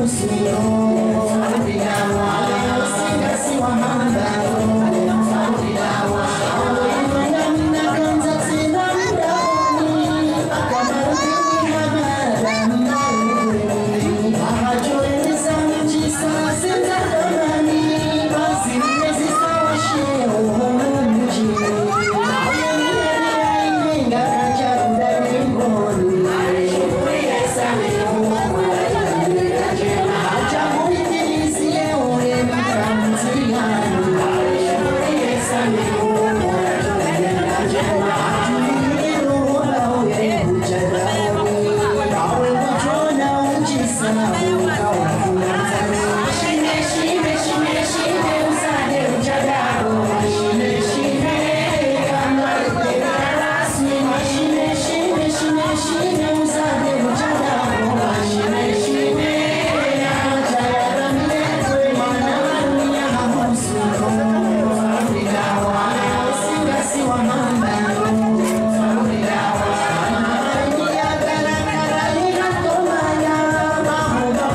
Thank you.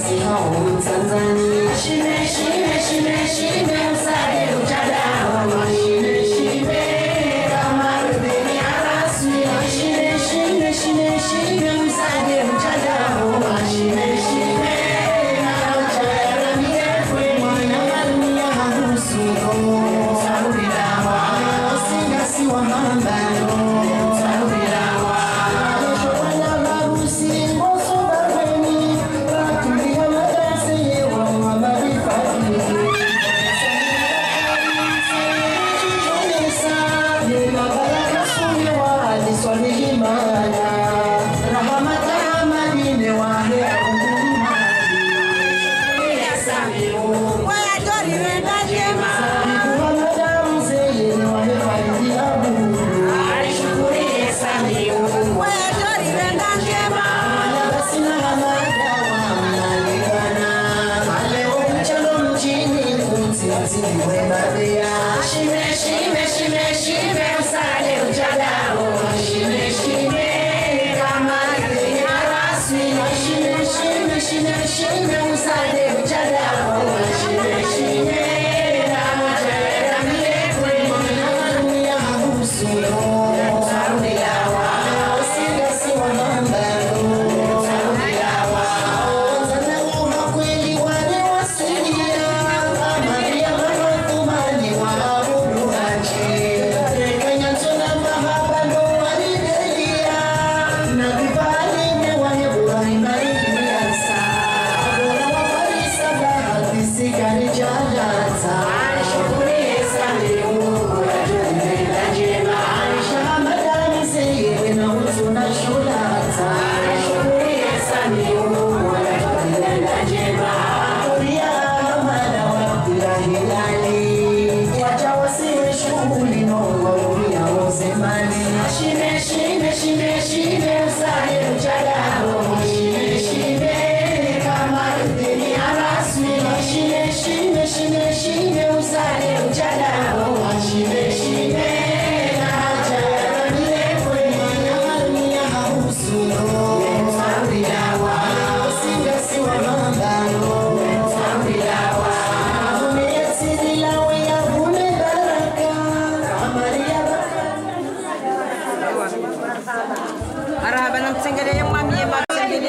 Marahaba namtsengeleye mwami yema mtsengeleye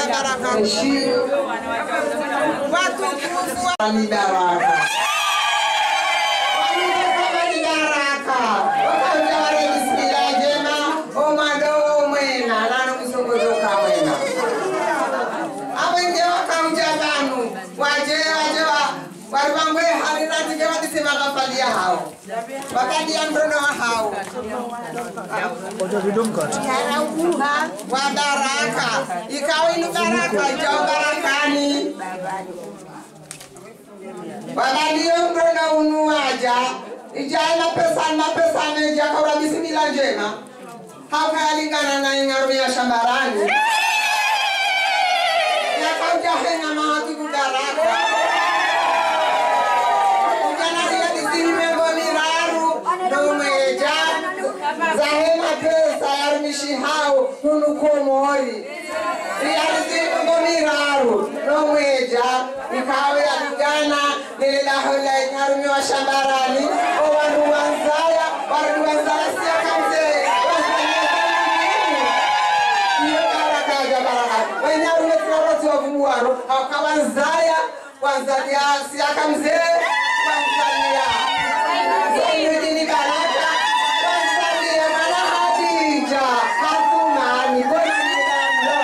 Watukufu wa ni baraka. Wamekuwa ni baraka. Wakautawale bismillah njema, omwado mwena, nano kusongozoka mwena. Abenge wakauja banu, waje waje wa waribangwe haliratike wadisema kafalia hao. Wakadia mrono wa hao. wa baraka ikawa ni baraka ijao barakani wabalio mrona unuaja ijai mapesa mapesa meja kaura bisimila njema hakayalingana na ing'aru ya shambarani yakauja henga mahatuku baraka ujanaria disimembo miraru nomweja zahema pesa yarumishi hao hunukomori iyalizingomiraru nomweja ikawe yalingana nililahola inyarumiwa shambarani owandu wanzaya warudi wanzaya siakamzee iyo baraka ya baraka wenyarume tinaroti wavumuwaro akawanzaya wanzalia siakamzee wanzalia Zainudini baraka wanzalia mwana hadija hatumani bonanilando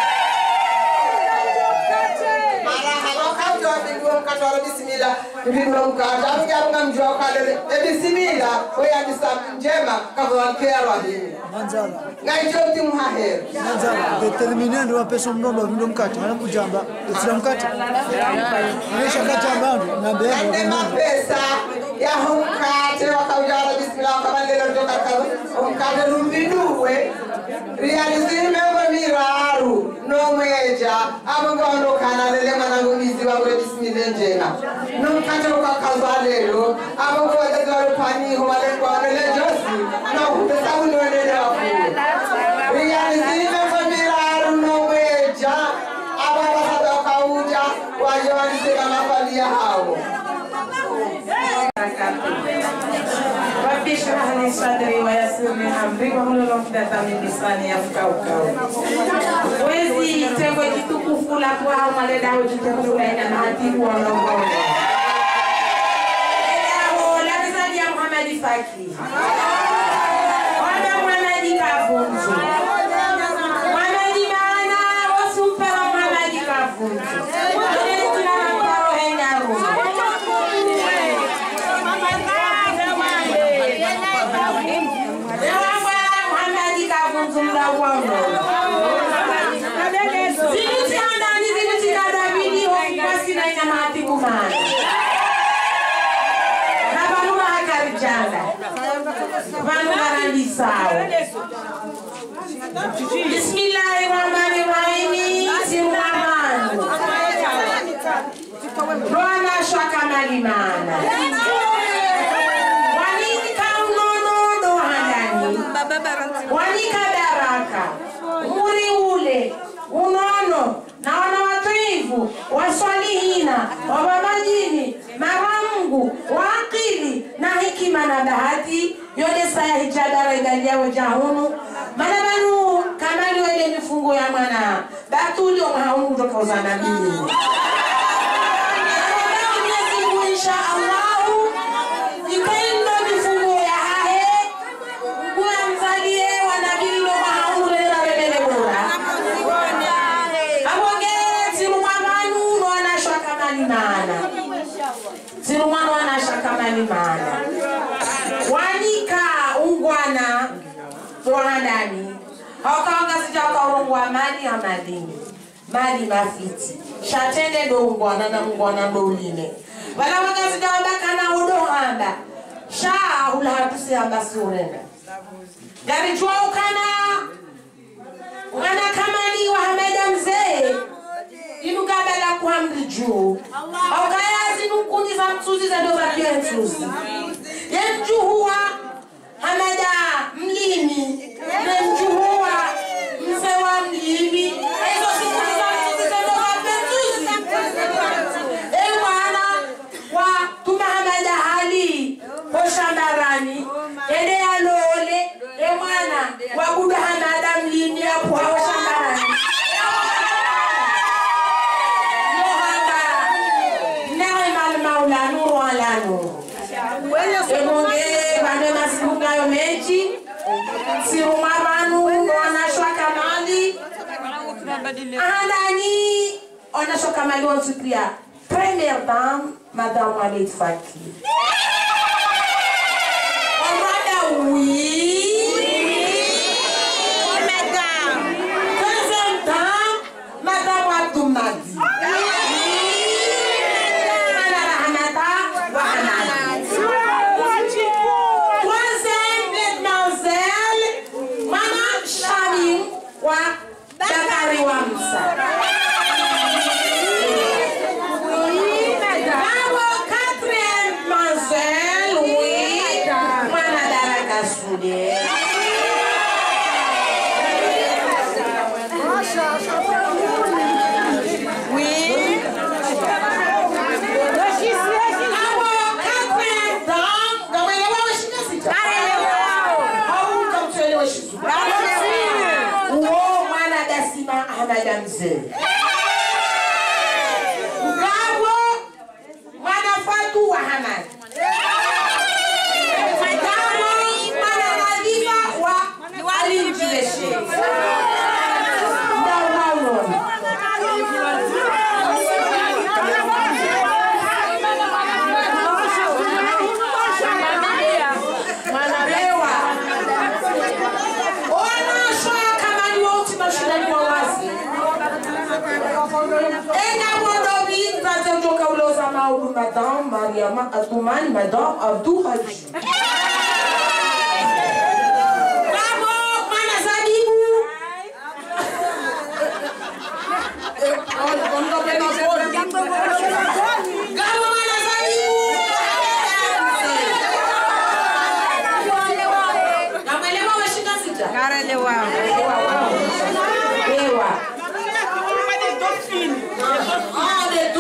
marahaba ukautoa mkatwala bisimila mpindwa mkata amujarunga mjwa ukalele ebisimila oyandisa njema kavawankearwa himi manzala ngaijo mti muhahera manzala determinando wa pesa mnomba vindo mkate mana kujamba esira mkate anisha kajamba nambe ande mapesa yaho mkate wakaujala bisimila wakabalelo tokaka omkate lumbiduwe riyalizimembo miraru nomweja abongaonokana lele mwanangu bizi wangule bisimile njena nomkate ukakazalelo abongowadezalupaniho walekwanele josi nokupesaunonele wafuwe riyalizimembo miraru nomweja ababasada wakauja waje walisema mafalia hao Rabbi shrah li sadri wa yassir li amri wahlul uqdatan min lisani yafqahu qawli. Mwezi tengo kitukufu la kwao maledao jitengula ina mahatibu wa Morogoro. Leo la mizani ya Muhammad Faki. Wana Muhammad Kavunzu. Muhammad maana wasumpera Muhammad Kavunzu. Ile tunampa rohenya rumu. Bwana shaka malimana wanika unonono handani wanika baraka muri ule unono na wana watuivu waswalihina wababajini maramgu waakili na hikima na bahati yode saya hichadara idaliyawo jahunu mana banu kamali wele mifungo ya mwana batulio mahaunu kutoka uzanabili Mwenyezi Mungu insha Allahu ipendo mifungo ya hahe kuwa mzalie wanabililo mahaulera bebele bora aboge zirumwamanu nwanashwa kamalimana zirumwanu wanashwa kamalimana wanika ungwana tohandani hawakawangazija wakaurongwa mali amalini mali mafiti shatende do ungwana na ungwana do uline vala wangazija wabakana udohamba sha ulahatusihamba siurenda garijwaukana mwana kamali wa hameda mzee inukabala kuhamri juu aukayazi nukundi za msuzi za ndo za pia msuzi yemjuhuwa hameda mlimi nemjuhuwa mzee wa mlimi hizo sikundi za msuzi za ndo za pia msuzi e mwana wa tuma hameda hali hoshambarani ende yalole e mwana wabuda hamada mlimi apuha hoshambarani lohamba neemal maula nuru ala nuru emonge bande masibukayo meji siruma banu wanashwa kamali ahandani onashwa kamali wonsupria première dame madame Walid Faki Omada oui Deuxième dame madame Abdoumadi Madame Hamada Wahanadi Troisième mademoiselle Mama Shamim wa Dakari Wamsa Bravo, quatrième mademoiselle, oui, Mwana Daraka Soudé. Oui. Bravo, quatrième dame, Gamwelewa weshina sita. Hauka mtuelewe shizu. Uo mwana dasima Ahmada mzee. Ngabo mwana Fatu wa Hamad. Ngabo mwana Nadhifa wa Ali Mjileshe. Ndau Maulon. Mwanabewa. Wanashwa kama ni wote mashindani wa wazi. Ena mwandobi nzazotoka uloza maudu madam Mariama Atumani madam Abdu Haji. Bravo, mwana Zabibu. Eh, on- on dope na poli. Bravo, mwana Zabibu. Namwelewa washika sita? Ewa. Ah, des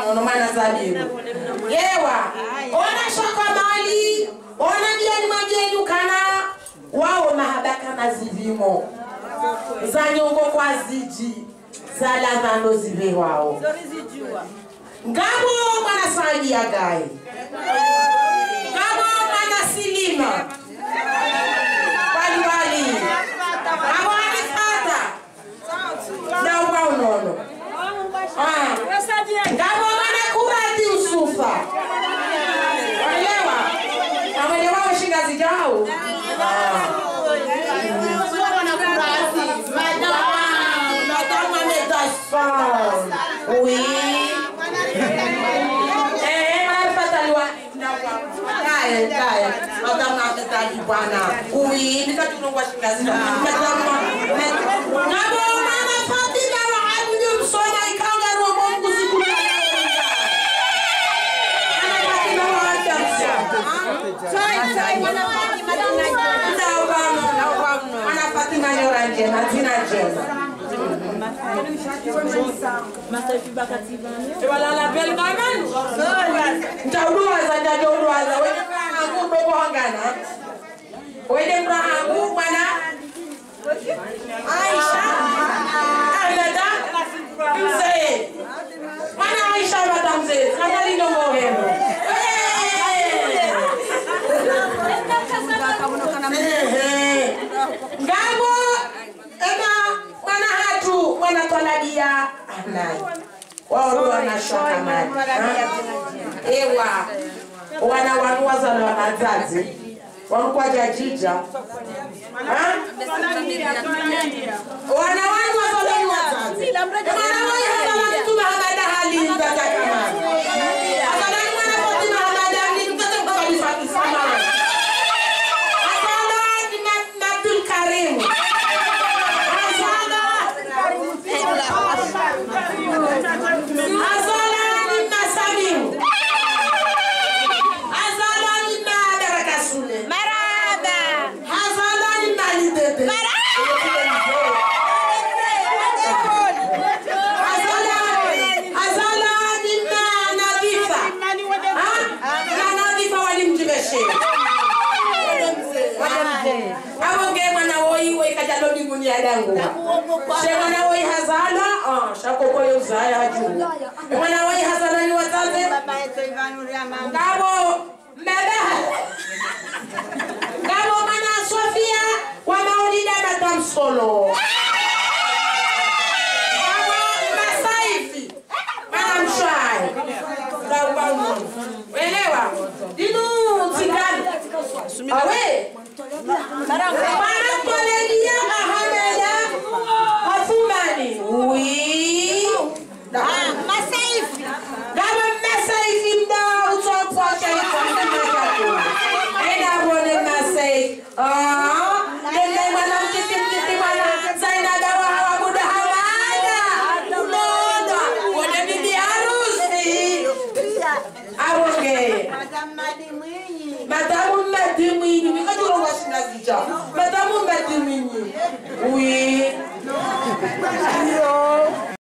nono mwana zabibu yewa ona shoka mali ona biani mwabieni ukana wao mahabaka na zivimo za nyongo kwa ziji za ladhano zive wao ngabo mwana saidi ya gai ngabo mwana silima waliwali ngabo anifata na uba unono Ah. ngabo mwana kurati usufa walewa awelewa washingazi jao Madame Amedason. Oui. Eh, mnapataliwa Kae, kae. Madame Amedaji bwana. Oui, nikatunongwa shingazi. Madame Ngabo mama Fatima wa Abdu Msoma ikanga roho Mungu siku ya leo. Ana Fatima wa Abdu Mwana Fatima nyora njema, zina njema. Walala bel kamen. Ntaudwaza ntaudwaza wede mrangu dogo hangana. Wede mrangu bwana Aisha Ahmeda mzee. Mwana Aisha Ahmeda mzee. Kama lino mohemo. Ehe. Ngabo ema mwana hatu mwana twaladia anai wao ndio wanashoka mali Ha? ewa wana wanuwaza na wanazazi walikuwa jajija Ha? wana wanuwaza na wazazi mwana wao hata mtu mahamada hali mtata kama afadhali mwana Fatima Hamada hali mtata kwa kabisa kisamani Asala ni na- na Abdul Karim. Asala. Asala ni na Salim. Asala ni na Baraka Sule. Asala ni na Ali Dede. Asala- Asala ni na Nadifa. Ha? Na Nadifa walimjibeshea. abonge mwana woyi woyi kajalo diguni yadangu she mwana woyi hazala ah shakoko yo zaya haju mwana woyi hazala ni wazaze ngabo mbebe ngabo mwana sofia wa maulida madam solo ngabo masaifi mwana mshwai ngabo elewa dinu tigani awe Wanatolelia Ahameda Athumani. Oui. Gaba Masaifi mda utopwa shaifa mkimata. Enda mwone Masai. Ah, nende mwana mtiti mtiti mwana Zainaba wa hawa muda hamada. Unoda. Mwone bibi harusi. Aronge. Madamu Madi Mwinyi, mikajuro washinazija. Madamu Madi Mwinyi. Oui.